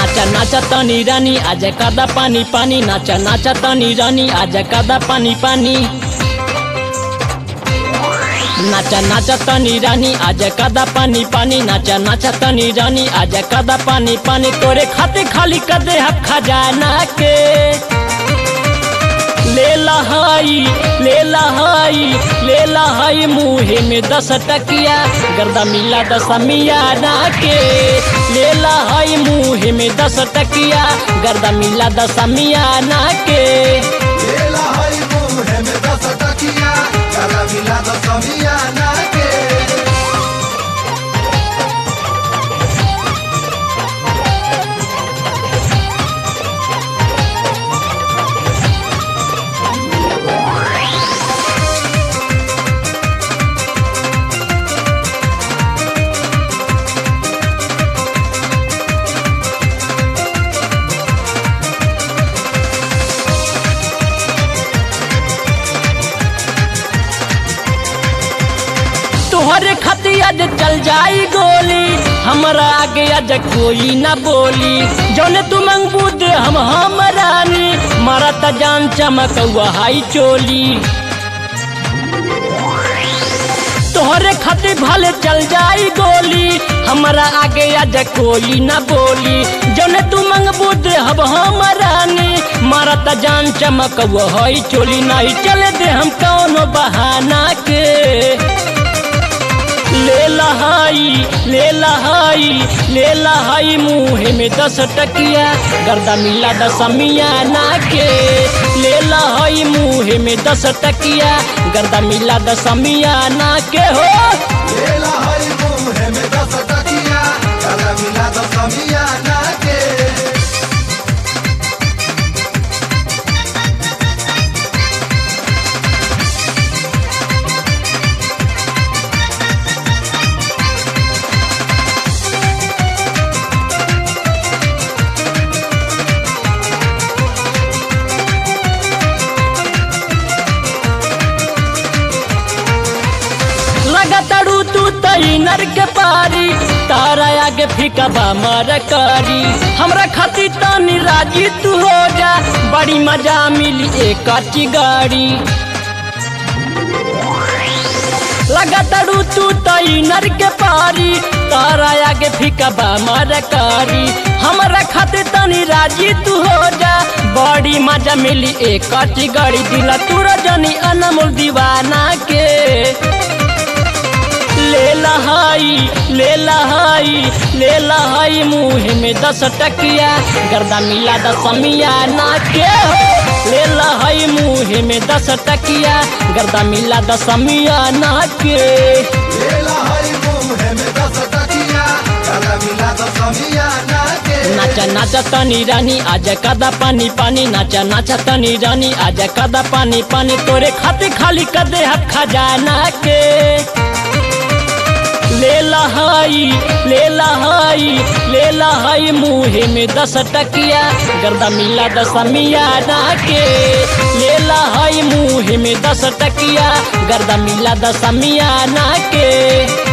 नाचा नाचा तनी रानी आज कादा पानी पानी नाचा नाचा तनी रानी आज कादा पानी पानी नाचा नाचा तनी रानी आज कादा पानी पानी नाचा नाचा तनी रानी आज कादा पानी पानी तोरे खाते खाली कदे हक खजाना के ले लहाई ले लहाई ले लहाई मुहे में दस टकिया गर्दा मिला दस मियाना के ले लहाई मुहे में दस टकिया गर्दा मिला दस मियाना के लेला हई मुहे में दस टकिया गला मिला दस मियाना के तोहरे खातिर आज चल जाई गोली हमरा आगे आज कोई ना बोली जौने तू मंगबू दे हम हम रानी मारा त जान चमकौआ हाई चोली तोहरे खातिर भले चल जाई गोली हमरा आगे आज कोई ना बोली जौने तू मंगबू दे हम हम रानी मारा त जान चमकौआ हाई चोली नहीं चले दे हम कौनो बहाना के ले लहाई ले लहाई ले लहाई मुहे में दस टकिया गर्दा मिला दस मियाना के ले लहाई मुहे में दस टकिया गर्दा मिला दस मियाना के हो लेला हई मुहे में दस टकिया गला मिला दस मियाना के लगातारू तू तई नर के पारी तारा आगे फीका बा मर करी हमरा खातिर तनी राजी तू हो जा बड़ी मजा मिली एक अच्छी गाड़ी लगातारू तू तई नर के पारी तारा आगे फीका बा मर करी हमरा खातिर तनी राजी तू हो जा बड़ी मजा मिली एक अच्छी गाड़ी दिला तू रजनी अनमोल दीवाना के ले लहाई ले लहाई ले लहाई मुहे में दस टकिया गर्दा मिला दस मियाना के हो ले लहाई मुहे में दस टकिया गर्दा मिला दस मियाना के लेला हई मुहे में दस टकिया गला मिला दस मियाना के नाचा नाचा तनी रानी आज कदा पानी पानी नाचा नाचा तनी रानी आज कदा पानी पानी तोरे खाते खाली कदे हक खजाना के ले लहाई ले लहाई ले लहाई मुहे में दस टकिया गर्दा मिला दस मियाना के ले लहाई मुहे में दस टकिया गर्दा मिला दस मियाना के